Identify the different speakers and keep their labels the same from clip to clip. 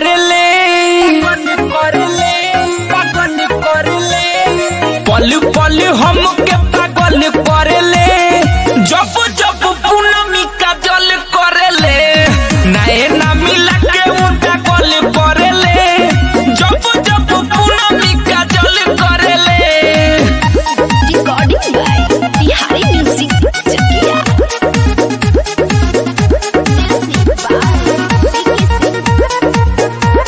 Speaker 1: करेले पल पल हमके पागल करेले जब जब पूनमी का जल करेले नए ना मिला के उनका गल करेले जब जब पूनमी का जल करेले
Speaker 2: Recording by Bihari Music Chakia. Music by Vicky Singh.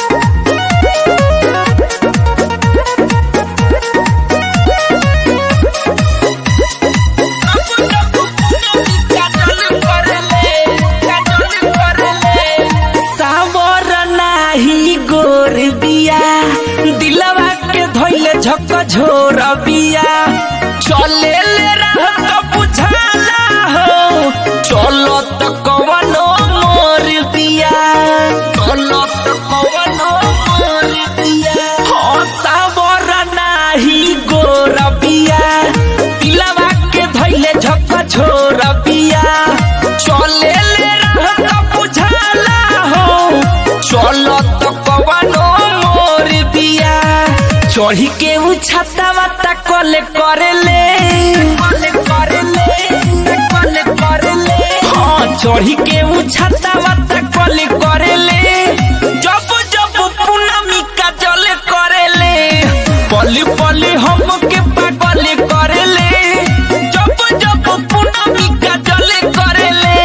Speaker 1: सावर नाही गोर बिया दिलवा के धोइले झक झोर बिया चले ले रह तो बुझाला हो चलो तो कवनो मोर बिया चलो तो कवनो मोर बिया हो सावर नाही गोर बिया दिलवा के धोइले झक झोर बिया चले ले रह तो बुझाला हो चलो तो कवनो मोर बिया चढ़ी के उ छातावा तकले करेले हाँ चढ़ी के उ छातावा तकले करेले जब जब पूनमी का जल करेले पली पली हमके पागल करेले जब जब पूनमी का जल करेले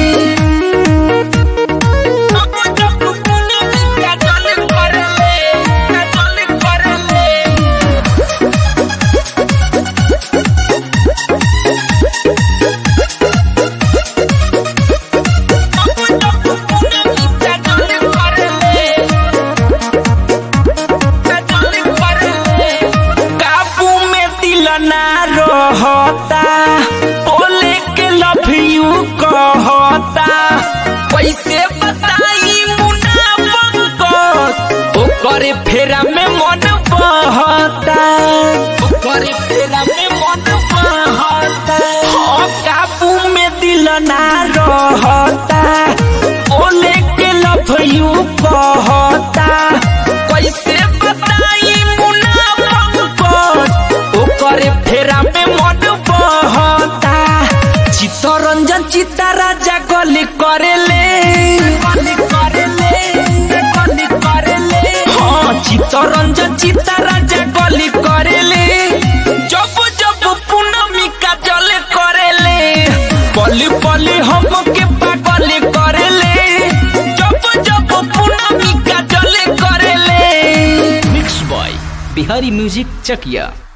Speaker 1: काबू में दिल ना रहता बोले के लव यू कहता कैसे बताई मुनाफा ओकरे फेरा में मन बहता ओकरे फेरा में मन बहता हाँ काबू में दिल ना रहता बोले के लव यू कहता कैसे बताई मुनाफा ओकरे फेरा में मन बहता चित्तरंजन चित्ता राजा गली करेले हाँ चित्तरंजन चित्ता राजा गली करेले जब जब पूनमी का जल करेले पली पली हमके पागल करेले जब जब पूनमी का जल करेले
Speaker 3: मिक्स बॉय बिहारी म्यूजिक चकिया